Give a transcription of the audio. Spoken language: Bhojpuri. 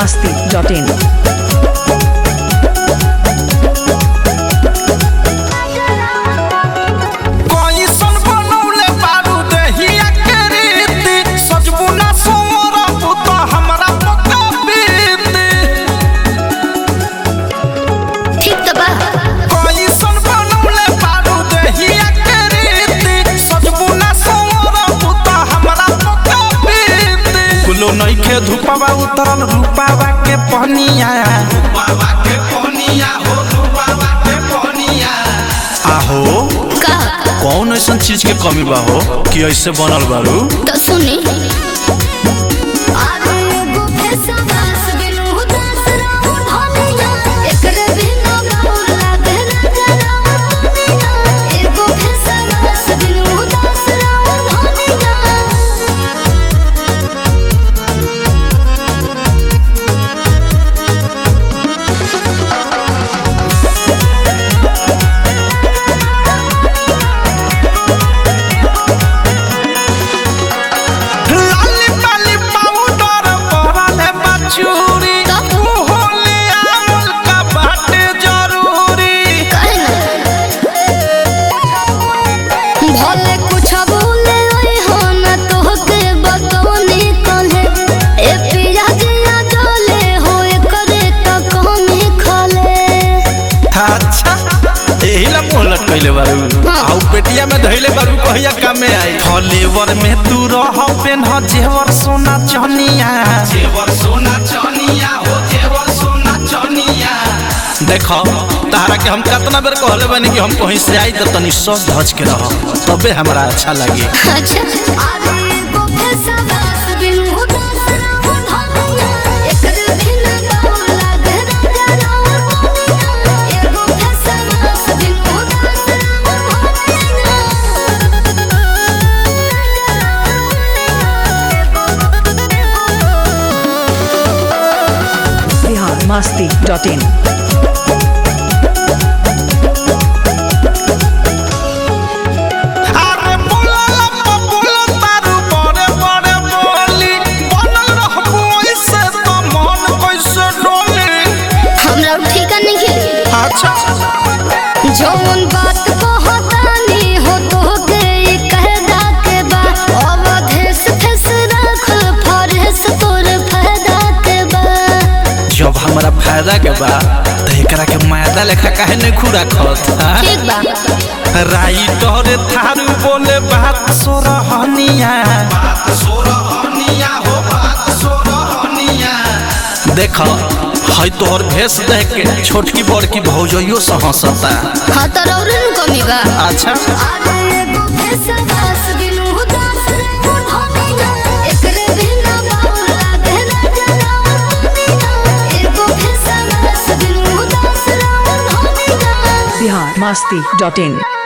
masti.in. कइसन बनौले बारू देहिया के रीति सजबू ना सोरबू त हमरा पका बीती ठीक तो बा कइसन बनौले बारू देहिया के रीति सजबू ना सोरबू त हमरा पका बीती कुलो नइखे धुपवा उतरल रूपावा के पहनिया रूपावा के पहनिया हो रूपावा के पहनिया आहो का कौन ऐसा चीज के कमी बा हो कि ऐसे बनल बारू तो सुनी अरे एगो फेसवास बिनु उदास रहू धनिया एकरे बिना गौर लागे ना जरा दुनिया एगो फेसवास बिनु उदास रहू धनिया लाली पाली पाउडर परले बचूरी तब? होले आमल का बाटे जरूरी भले कुछ बोले ओए हो न तोहके बतौनी कहे ए पिया जिया डोले हो करे त कमी खले अच्छा एही ला मुंह लटकैले बारू हाँ। आउ पेटिया में धइले बारू कहिया कामे आई फलेवर में तू रह पेन ह जेवर सोना चनिया जेवर सोना चनिया हो जेवर सोना चनिया देखो तारा के हम कितना बेर कहले बानी कि हम कहीं से आई त तनी सज धज के रह तबे हमरा अच्छा लगे अच्छा अरे एगो फेसवास बिनु उदास रहू धनिया एकरे बिना गौर लागे ना जरा दुनिया एगो फेसवास बिनु उदास रहू Bihar masti.in. अरे बोला लम्बा बोला तारू बड़े बड़े बोली बनल रहबू ऐसे तो मन कैसे डोली हमरा ठीक नहीं खेली अच्छा जौन बात कहतानी हो तोहके ई कहदा के बा अवधेश फेस रख फरेस तोर फायदा के बा जब हमारा फायदा के बा तो एकरा के मायदा लेखा काहे नहीं खुरा खत ठीक बा राइटर थारू बोले बात सोरहनिया बात सोरहनिया हो बात सोरहनिया देखो है तोहर भेष देख के छोटकी बड़की भौजइयो से हंसता हाँ तो रौरे नु कमी बा अच्छा अरे एगो फेसवास बिनु उदास रहू धनिया एकरे बिना गौर लागे ना जरा दुनिया एगो फेसवास बिनु उदास रहू धनिया Bihar masti.in.